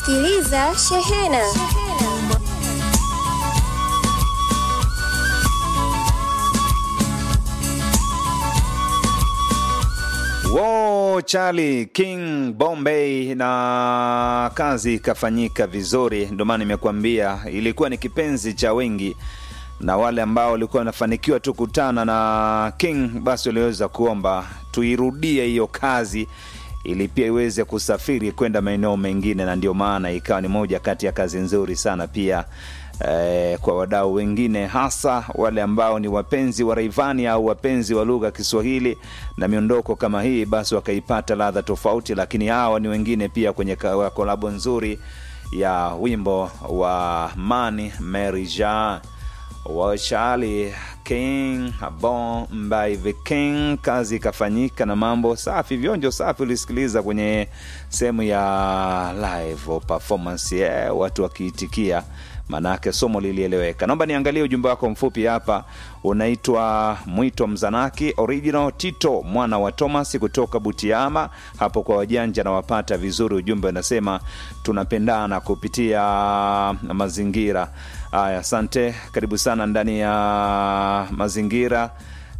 Unasikiliza Shehena. Wo Charlie King Bombay, na kazi ikafanyika vizuri. Ndio maana nimekuambia ilikuwa ni kipenzi cha wengi, na wale ambao walikuwa wanafanikiwa tu kutana na King, basi waliweza kuomba tuirudie hiyo kazi ili pia iweze kusafiri kwenda maeneo mengine, na ndio maana ikawa ni moja kati ya kazi nzuri sana pia eh, kwa wadau wengine, hasa wale ambao ni wapenzi wa Rayvanny au wapenzi wa lugha ya Kiswahili na miondoko kama hii, basi wakaipata ladha tofauti. Lakini hawa ni wengine pia kwenye ka- kolabo nzuri ya wimbo wa Mani Mary Jean wa Charlie King Bombay the King. Kazi ikafanyika na mambo safi, vionjo safi. Ulisikiliza kwenye sehemu ya live performance yeah, watu wakiitikia maanake somo lilieleweka. Naomba niangalie ujumbe wako mfupi hapa. Unaitwa Mwito Mzanaki original Tito mwana wa Thomas kutoka Butiama hapo kwa wajanja na wapata vizuri. Ujumbe unasema tunapendana kupitia mazingira haya. Asante, karibu sana ndani ya mazingira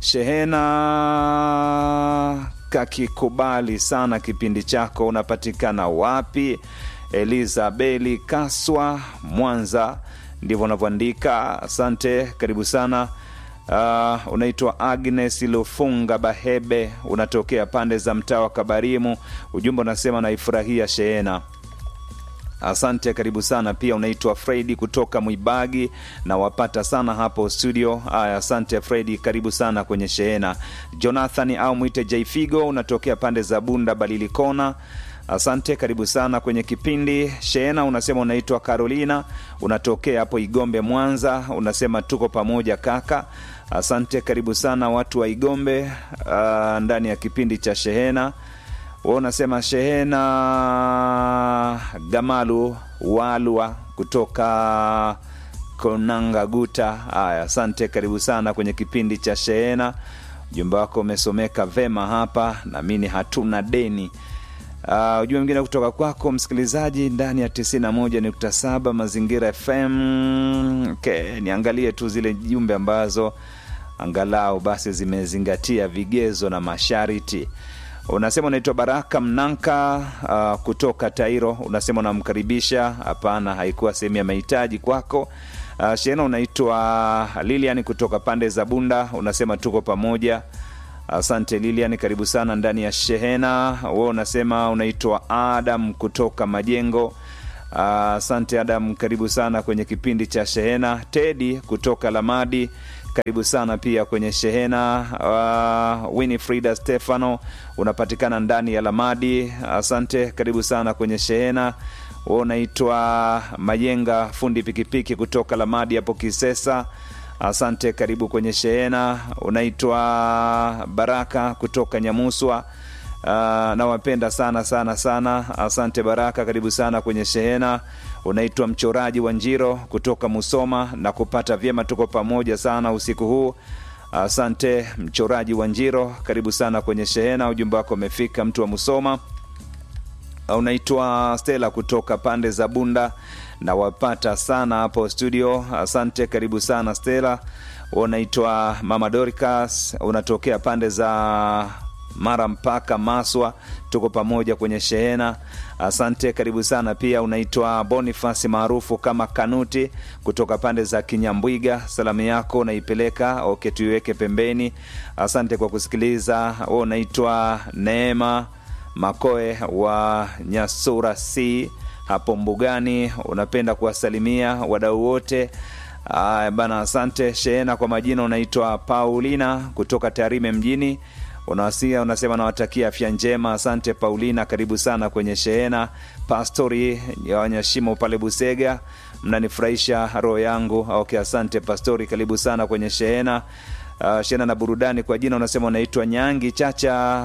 Shehena kakikubali sana kipindi chako. Unapatikana wapi? Elizabeli Kaswa, Mwanza, ndivyo unavyoandika. Asante, karibu sana. Uh, unaitwa Agnes Lufunga Bahebe, unatokea pande za mtaa wa Kabarimu. Ujumbe unasema naifurahia Shehena. Asante, karibu sana pia. Unaitwa Fredi kutoka Mwibagi na wapata sana hapo studio. Aya, asante Fredi, karibu sana kwenye Shehena. Jonathan au mwite Jaifigo, unatokea pande za Bunda Balilikona. Asante, karibu sana kwenye kipindi Shehena. Unasema unaitwa Carolina, unatokea hapo Igombe, Mwanza. Unasema tuko pamoja kaka. Asante, karibu sana watu wa Igombe uh, ndani ya kipindi cha Shehena. Wa unasema Shehena Gamalu Walwa kutoka Konanga Guta. Haya, asante, karibu sana kwenye kipindi cha Shehena. Ujumbe wako umesomeka vema hapa, naamini hatuna deni. Uh, ujumbe mwingine kutoka kwako msikilizaji ndani ya 91.7 Mazingira FM. Okay, niangalie tu zile jumbe ambazo angalau basi zimezingatia vigezo na masharti. Unasema unaitwa Baraka Mnanka uh, kutoka Tairo. Unasema unamkaribisha. Hapana, haikuwa sehemu ya mahitaji kwako. Uh, Shena unaitwa Lilian kutoka pande za Bunda. Unasema tuko pamoja. Asante Lilian, karibu sana ndani ya Shehena. We unasema unaitwa Adam kutoka Majengo. Asante Adam, karibu sana kwenye kipindi cha Shehena. Tedi kutoka Lamadi, karibu sana pia kwenye Shehena. Uh, Winifrida Stefano unapatikana ndani ya Lamadi. Asante, karibu sana kwenye Shehena. We unaitwa Majenga fundi pikipiki kutoka Lamadi hapo Kisesa. Asante, karibu kwenye Shehena. Unaitwa Baraka kutoka Nyamuswa. Uh, nawapenda sana sana sana. Asante Baraka, karibu sana kwenye Shehena. Unaitwa mchoraji wa Njiro kutoka Musoma na kupata vyema, tuko pamoja sana usiku huu. Asante mchoraji wa Njiro, karibu sana kwenye Shehena. Ujumbe wako umefika, mtu wa Musoma. Unaitwa Stella kutoka pande za Bunda na wapata sana hapo studio. Asante, karibu sana Stella. Unaitwa Mama Dorcas, unatokea pande za Mara mpaka Maswa, tuko pamoja kwenye Shehena. Asante, karibu sana pia. Unaitwa Bonifasi maarufu kama Kanuti kutoka pande za Kinyambwiga. Salamu yako unaipeleka oke, tuiweke pembeni. Asante kwa kusikiliza. Wewe unaitwa Neema Makoe wa Nyasura C hapo Mbugani, unapenda kuwasalimia wadau wote. Aya bana, asante Shehena. Kwa majina unaitwa Paulina kutoka Tarime mjini, unawasia unasema nawatakia afya njema. Asante Paulina, karibu sana kwenye Shehena. Pastori ya Wanyashimo pale Busega, mnanifurahisha roho yangu. Okay, asante Pastori, karibu sana kwenye Shehena. Uh, Shehena na burudani. Kwa jina unasema unaitwa Nyangi Chacha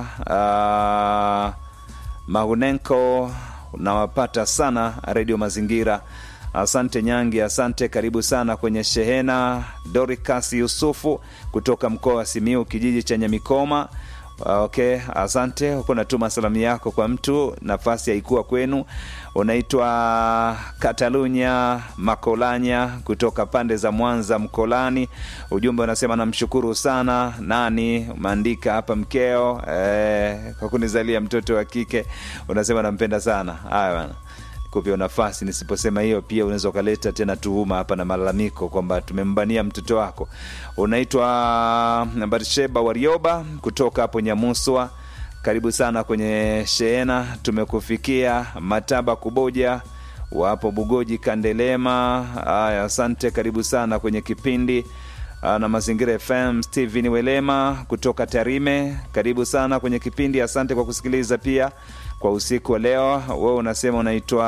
uh, Mahunenko, unawapata sana Redio Mazingira. Asante Nyangi, asante, karibu sana kwenye Shehena. Doricas Yusufu kutoka mkoa wa Simiu, kijiji cha Nyamikoma, Okay, asante. Uko natuma salamu yako kwa mtu, nafasi haikuwa kwenu. Unaitwa Katalunya Makolanya kutoka pande za Mwanza Mkolani. Ujumbe unasema namshukuru sana nani, umeandika hapa mkeo eh, kwa kunizalia mtoto wa kike. Unasema nampenda sana. Haya bana kupia nafasi nisiposema hiyo pia unaweza ukaleta tena tuhuma hapa na malalamiko kwamba tumembania mtoto wako unaitwa barsheba warioba kutoka hapo nyamuswa karibu sana kwenye shehena tumekufikia mataba kuboja wapo bugoji kandelema haya asante karibu sana kwenye kipindi Ah, na mazingira fm steven welema kutoka tarime karibu sana kwenye kipindi asante kwa kusikiliza pia kwa usiku wa leo wewe unasema unaitwa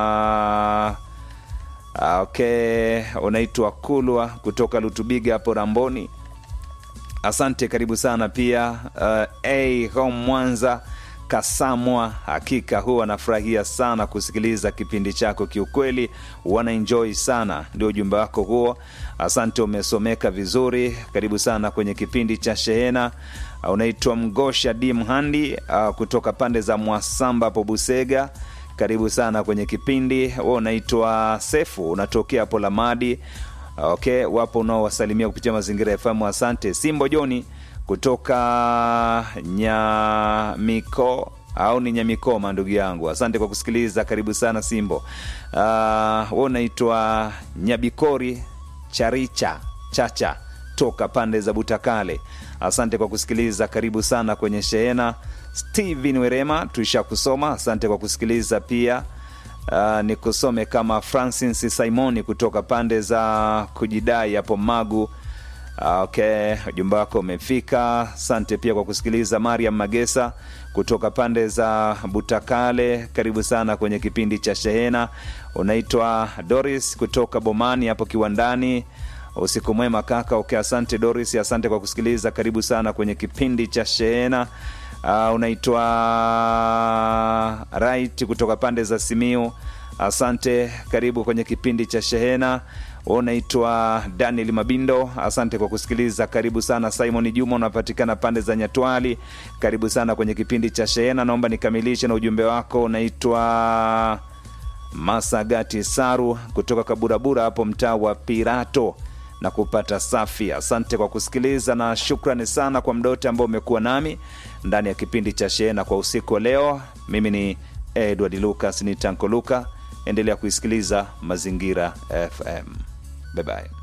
Ah, okay unaitwa kulwa kutoka lutubiga hapo ramboni asante karibu sana pia uh, hey, home mwanza kasamwa hakika huwa anafurahia sana kusikiliza kipindi chako kiukweli wanaenjoi sana ndio ujumbe wako huo asante umesomeka vizuri karibu sana kwenye kipindi cha shehena uh, unaitwa mgosha d mhandi uh, kutoka pande za mwasamba hapo busega karibu sana kwenye kipindi we unaitwa sefu unatokea hapo lamadi okay wapo unaowasalimia kupitia mazingira ya famu asante simbo joni kutoka nyamiko au ni nyamikoma ndugu yangu asante kwa kusikiliza karibu sana simbo uh, we unaitwa nyabikori charicha chacha toka pande za butakale asante kwa kusikiliza karibu sana kwenye shehena steven werema tuisha kusoma asante kwa kusikiliza pia uh, nikusome kama francis simoni kutoka pande za kujidai hapo magu Ah, okay ujumbe wako umefika asante pia kwa kusikiliza mariam magesa kutoka pande za butakale karibu sana kwenye kipindi cha shehena unaitwa doris kutoka bomani hapo kiwandani usiku mwema kaka okay asante doris asante kwa kusikiliza karibu sana kwenye kipindi cha shehena uh, unaitwa right kutoka pande za simiu asante karibu kwenye kipindi cha shehena unaitwa daniel mabindo asante kwa kusikiliza karibu sana simon juma unapatikana pande za nyatwali karibu sana kwenye kipindi cha shehena naomba nikamilishe na ujumbe wako unaitwa masagati saru kutoka kaburabura hapo mtaa wa pirato na kupata safi asante kwa kusikiliza na shukrani sana kwa mdote ambao umekuwa nami ndani ya kipindi cha shehena kwa usiku wa leo mimi ni edward lucas ni tanko luka endelea kuisikiliza mazingira fm bye bye